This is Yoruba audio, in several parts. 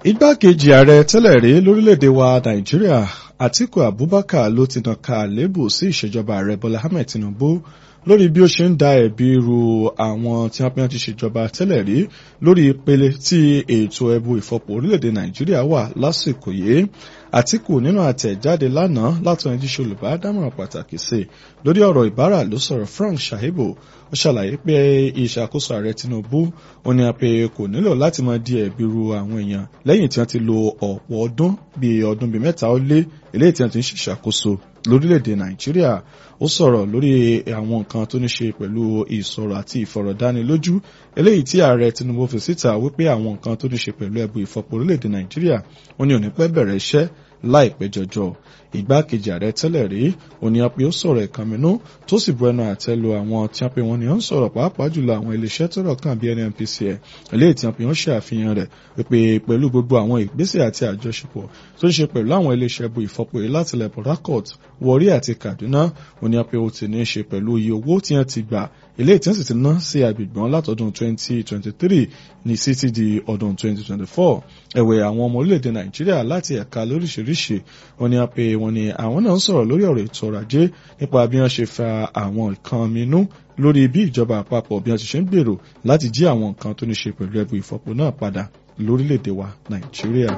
igbákejì ààrẹ tẹ́lẹ̀ rí lórílẹ̀‐èdè wa nàìjíríà àtíkù abubakar ló ti nàka àlébù sí ìṣèjọba ààrẹ bọ́lá ahmed tinubu lórí bí ó ṣe ń da ẹ̀bi ru àwọn tí wọ́n pín ti ṣèjọba tẹ́lẹ̀ rí lórí ìpele tí ètò ẹ̀bù ìfọ̀pọ̀ orílẹ̀‐èdè nàìjíríà wà lásìkò yìí àtíkù nínú àtẹ̀jáde lánàá látọ̀ ẹni tí ṣe olùbádámọ̀ràn pàtàkì sí lórí ọ̀rọ̀ ìbára ló sọ̀rọ̀ frank shahibu ó ṣàlàyé pé ìṣàkóso ààrẹ tinubu ó ní apẹ kò nílò láti máa di ẹ̀bi ru àwọn èèyàn lẹ́yìn tí wọ́n ti lo ọ̀pọ̀ ọdún bíi ọdún bíi mẹ́ta ó lé eléyìí tí wọ́n ti ń ṣèṣàkóso lórílẹ̀‐èdè nàìjíríà ó sọ̀rọ̀ lórí àwọn nǹkan tó ní ṣe pẹ̀lú ìsọ̀rọ̀ àti ìfọ̀rọ̀dánilójú eléyìí tí ààrẹ tinubu fi síta wípé àwọn nǹkan tó ní ṣe pẹ̀lú ẹ̀bù ìfọ̀pọ̀ orílẹ̀‐èdè nàìjíríà ó ní òní pẹ́ bẹ̀rẹ̀ iṣẹ́ láìpẹ́ jọjọ ìgbákejì ààrẹ tẹ́lẹ̀ rí òníyàn pé ó sọ̀rọ̀ ìkànnínú tó sì bu ẹnu àtẹ́ lu àwọn tí wọ́n pe wọn ni ó ń sọ̀rọ̀ pàápàá jùlọ àwọn iléeṣẹ́ tọ́rọ̀ kàn bí nnpcl eléyìí tí wọ́n pe wọ́n ṣe àfihàn rẹ̀ wípé pẹ̀lú gbogbo àwọn ìgbésẹ̀ àti àjọṣepọ̀ tó ń ṣe pẹ̀lú àwọn iléeṣẹ́ bu ìfọpo yìí láti lẹ̀ port harcourt warri àti kaduna òníyàn pé ó ti ní í ṣe pẹ̀lú iye owó tí wọ́n ti gbà eléyìí tí wọ́n sì ti ná sí agbègbè wọn látọdún 2023 ní títí di ọdún 2024 ẹ̀wẹ̀ àwọn ọmọ orílẹ̀-èdè nàìjíríà láti ẹ̀ka lóríṣiríṣi wọ́n ní pé wọ́n ní àwọn náà ń sọ̀rọ̀ lórí ọ̀rọ̀ ètò ọrọ̀ ajé nípa bí wọ́n ṣe fa àwọn nǹkan minú lórí bí ìjọba àpapọ̀ bí wọ́n ti ṣe ń gbèrò láti jí àwọn nǹkan tó ní ṣe pẹ̀lú ẹbù ìfọ̀pọ̀ náà padà lórílẹ̀-èdè wa nàìjíríà.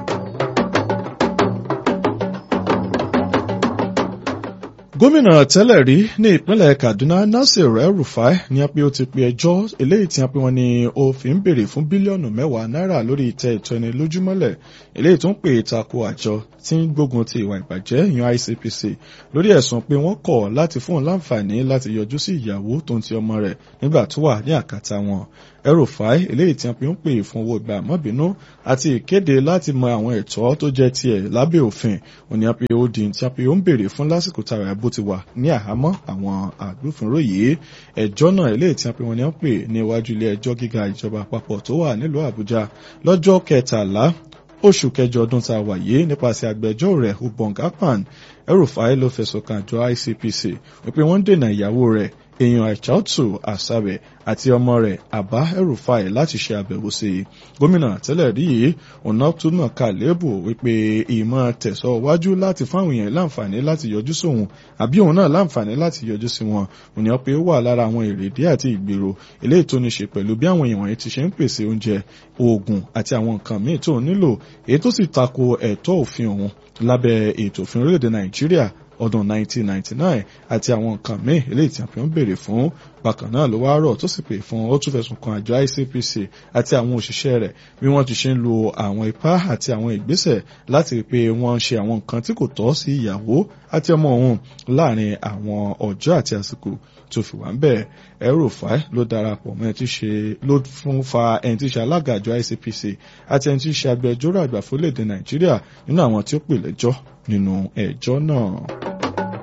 gómìnà tẹ́lẹ̀ rí ní ìpínlẹ̀ kaduna nasir el-rufai ní pé ó ti pe ẹjọ́ eléyìí tí wọ́n pe wọ́n ní ó fi ń béèrè fún bílíọ̀nù mẹ́wàá náírà lórí ìtẹ́ ìtọ́ni lójúmọ́lẹ̀ eléyìí tó ń pè é tako àjọ tí ń gbógun ti ìwà ìbàjẹ́ yan icpc lórí ẹ̀sùn pé wọ́n kọ̀ láti fún un láǹfààní láti yọjú sí ìyàwó tó ń ti ọmọ rẹ̀ nígbà tó wà ní àkàtà wọn el-rufai eléyìí tí wọ́n pe ń pè fún owó ìgbà mọ́bìnú àti ìkéde láti mọ àwọn ẹ̀tọ́ tó jẹ́ tiẹ̀ lábẹ́ òfin òní àpè ó di tí wọ́n pe ó ń béèrè fún lásìkò tààrà ẹ̀bù ti wà ní àhámọ́ àwọn agbófinró yìí ẹjọ́ náà eléyìí tí wọ́n pe wọ́n ní wọ́n pè ní iwájú ilé ẹjọ́ gíga ìjọba àpapọ̀ tó wà nílùú àbújá lọ́jọ́ kẹtàlá oṣù kẹjọ ọdún tá a wà yìí nípasẹ̀ agbẹjọ́ rẹ̀ ubong akpan El-Rufai ló fẹ̀sùn kàn àjọ ICPC wípé wọ́n ń dènà ìyàwó rẹ̀ èèyàn àìchàtù àṣàbẹ̀ àti ọmọ rẹ̀ àbá El-Rufai láti ṣe àbẹ̀wò sí i gómìnà tẹ́lẹ̀ rí yìí ọ̀nà túnà ká lébù wípé ìmọ̀ tẹ̀sọ́ wájú láti fáwọn èèyàn láǹfààní láti yọjú sóhun àbí òun náà láǹfààní láti yọjú sí wọn òní pé ó wà lára àwọn èrèdí àti ìgbèrò eléyìí tó ní ṣe pẹ̀lú bí àwọn èèyàn wọ̀nyí ti ṣe ń pèsè oúnjẹ oògùn àti àwọn nǹkan míì tó nílò èyí tó sì tako ẹ̀tọ́ òfin òun lábẹ́ ètò òfin orílẹ̀-èdè Nàìjíríà ọdún 1999 àti àwọn nǹkan míì eléyìí tí a fi ń béèrè fún bákan náà ló wá rọ̀ tó sì pè fún ó tún fẹ̀sùn kan àjọ ICPC àti àwọn òṣìṣẹ́ rẹ̀ bí wọ́n ti ṣe ń lo àwọn ipá àti àwọn ìgbésẹ̀ láti rí pé wọ́n ń ṣe àwọn nǹkan tí kò tọ́ sí ìyàwó àti ọmọ òun láàrin àwọn ọjọ́ àti àsìkò tó fi wà ń bẹ̀ El-Rufai ló darapọ̀ mọ́ ẹni tí ṣe ló fún fa ẹni tí ṣe alága àjọ ICPC àti ẹni tí ṣe agbẹjọ́rò àgbà fún orílẹ̀-èdè Nàìjíríà nínú àwọn tí ó pè lẹ́jọ́ nínú ẹjọ́ náà.